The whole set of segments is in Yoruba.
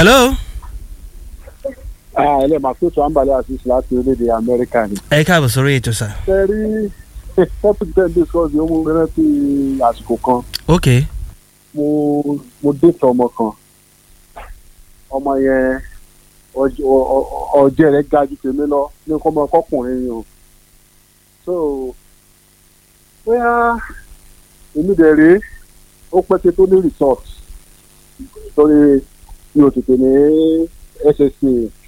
hello. ẹlẹ́ máa tó tó àǹbálẹ̀ àṣìṣe láti orílẹ̀-èdè amẹ́ríkà ni. ẹ káàbọ̀ sórí ètò sà. ṣe rí topic ten days kan ní ọmọ rántí àsìkò kan ok mo mo déètì ọmọ kan ọmọ yẹn ọj- ọ- ọ- ọjẹ́ rẹ̀ ga ju tèmi lọ ní kọ́ ọmọ ọkọkùnrin yìí o so bóyá èmi dẹ̀ rèé ó pẹ́ kí tó ní resort torí mi ò tètè ní ssa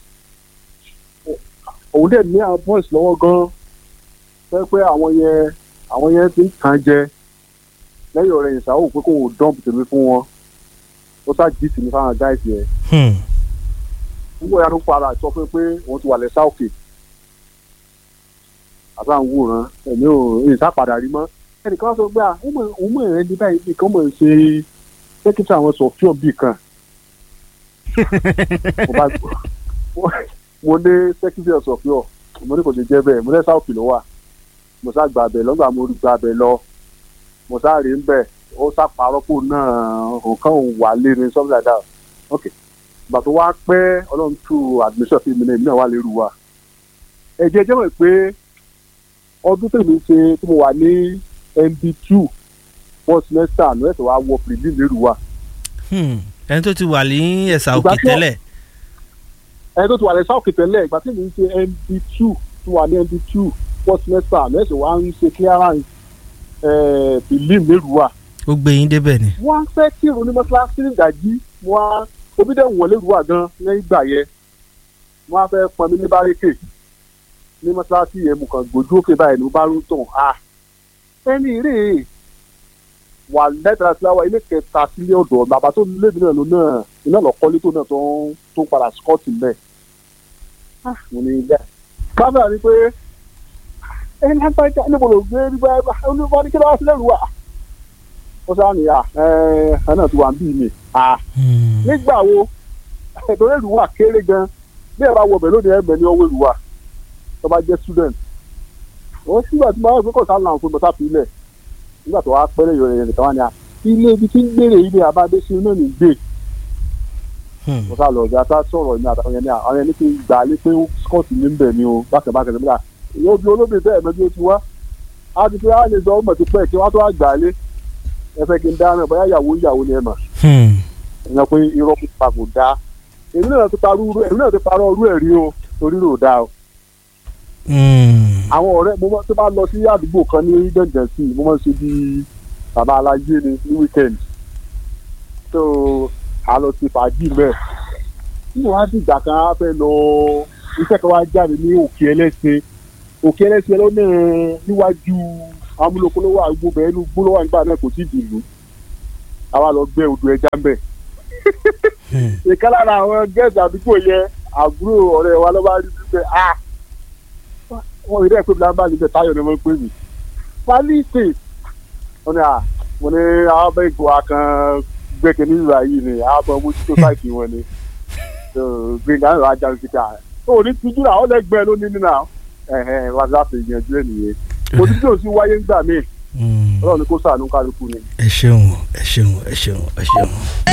òun dẹ̀ ní àwọn boys lọ́wọ́ gan-an fẹ́ pé àwọn yẹn àwọn yẹn ti ń kàn jẹ lẹ́yìn ọ̀rẹ́ ìṣàwò pé kò wò dọ́ǹpù tèmi fún wọn ó sá jí tèmi fáwọn gáìsì yẹn hmm. nígbà yàtọ̀ para sọ fún mi pé òun ti wà lẹ́sà òkè àbá ń wòran ẹ̀mí ò ìṣá padà rí mọ́ ẹnìkan sọ pé à òun mọ̀ òun mọ̀ ẹ̀ ní báyìí nìkan mọ̀ ń ṣe dókítà àwọn sọ̀fíọ̀ bì kan mo bá mo ní sẹ́kítì sọ̀fíọ̀ mo ní kò ṣe jẹ́ bẹ́ẹ̀ mo lẹ́sà òkè ló wà mo sá gba abẹ lọ́gbà mo gba abẹ lọ mo sá rí ń bẹ̀ ó sá parọ́pò náà nǹkan òun wà lé ní something like that ok ìgbà tó wá pẹ́ ọlọ́run tú admission fún mi náà èmi náà wà lérú wa ẹ̀jẹ̀ jẹ́ mọ̀ pé ọdún tèmi ṣe tí mo wà ní mb two first semester àná ẹ̀sẹ̀ wa wọ prelim lérú wa Hmm. ẹni tó ti wà ní ẹ̀sà Ìgbà òkè tí ó- tẹ́lẹ̀ ẹni tó ti wà ní south tẹ́lẹ̀ ìgbà tí mi ń ṣe mb two tí wà ní mb two first semester àná ẹ̀sẹ̀ wa ń ṣe clearance eh, prelim lérú wa ó gbé yín débẹ̀ ni. wọ́n á fẹ́ kírun ní mọ́ṣáláṣí ní ìdájí wọ́n á omi dẹ̀ wọ̀n lérú wa gan lẹ́yìn ìgbà yẹn wọ́n á fẹ́ pọn mi ní bárékè ní mọ́ṣáláṣí yẹn mo kàn gbójú òkè báyìí ní mo bá rú tàn á ẹni rè é wà lẹ́tà síláwà ilé kẹta sílé ọ̀dọ̀ bàbá tó lébi náà ló náà iná lọ kọ́lé tó náà tó ń tó ń padà skọ́ọ̀tì mẹ́ mo ní ilé kámẹ́rà ni pé ẹni lágbájá níbo ló gbé nígbà onífọ́ ní kí ló wá sílẹ̀ rú wa ó sáà ní à ẹ ẹ náà ti wà ń bí mi à Hmm. nígbà wo ẹ̀dọ́ èrú wà kéré gan bí ẹ bá wọ ọbẹ̀ lónìí ẹ̀mẹ̀ ní ọwọ́ èrú wà tó bá jẹ́ student wọ́n sígbà tí wọ́n kọ́ sá làwọn fún bọ́tà fílẹ̀ nígbà tó wá pẹ́rẹ́ yọrọ yẹn nìkan wá ní à ilé ibi tí ń gbére ilé abáde sí náà ní gbé Hmm. mo sá lọ ọ̀gá tá sọ̀rọ̀ ní àtàwọn yẹn ní àwọn yẹn ní kí n gbà á lé pé scott ní bẹ̀ ni o bákẹ́ bákẹ́ ní bíyà yóò bí olóbìn tẹ́ ẹ̀mẹ́ bí ó ti wá á ti fi á lè sọ ọmọ ti pẹ́ kí wọ́n tó wá gbà á lé ẹ fẹ́ kí n dáná bóyá ìyàwó ìyàwó ni ẹ mà Hmm. ìyẹn pé irọ́ pípa kò dáa èmi náà ti parọ́ irú èmi náà ti parọ́ irú ẹ̀ rí o torí rò dáa o Hmm. àwọn ọ̀rẹ́ mo máa tó bá lọ sí àdúgbò kan ní gbẹ̀ngàn sí i mo máa ń ṣe bí bàbá aláyé ni ní weekend so a lọ sí fàájì mẹ́ẹ̀ nínú wá sí ìgbà kan á fẹ́ lọ iṣẹ́ kan wá jáde ní òkè ẹlẹ́sẹ̀ òkè ẹlẹ́sẹ̀ lọ́nà níwájú amúlòkólówó àgbo bẹ́ẹ̀ ní gbólówó àgbà náà kò tí ì dìlú àwa lọ gbẹ́ odò ẹja ń bẹ̀ Hmm. ìkan lára àwọn gẹ́ẹ̀sì àdúgbò yẹn àbúrò ọ̀rẹ́ wa ló bá rí wípé a wọ́n rí rẹ̀ pé bíláńbà níbẹ̀ táyọ̀ ni wọ́n pè mí pálíìsì wọ́n ní à mo ní àwọn bẹ́ẹ̀ ìgò akàn gbẹ́kẹ̀ ní ìlú yìí ni àwọn ọmọ mójútó sáìtì wọn ni gbẹ̀ngà ń rà á jáde síta ó ní tijú náà ó lẹ́gbẹ̀ẹ́ ló ní nínú àwọn ẹ̀hẹ́n wá láti ìyànjú ẹ̀ nìyẹn òtítọ́ sí wáyé ńgbà míì Hmm. ọlọ́run ní kó sàánú kálukú ni. ẹ ṣeun ẹ ṣeun ẹ ṣeun ẹ ṣeun.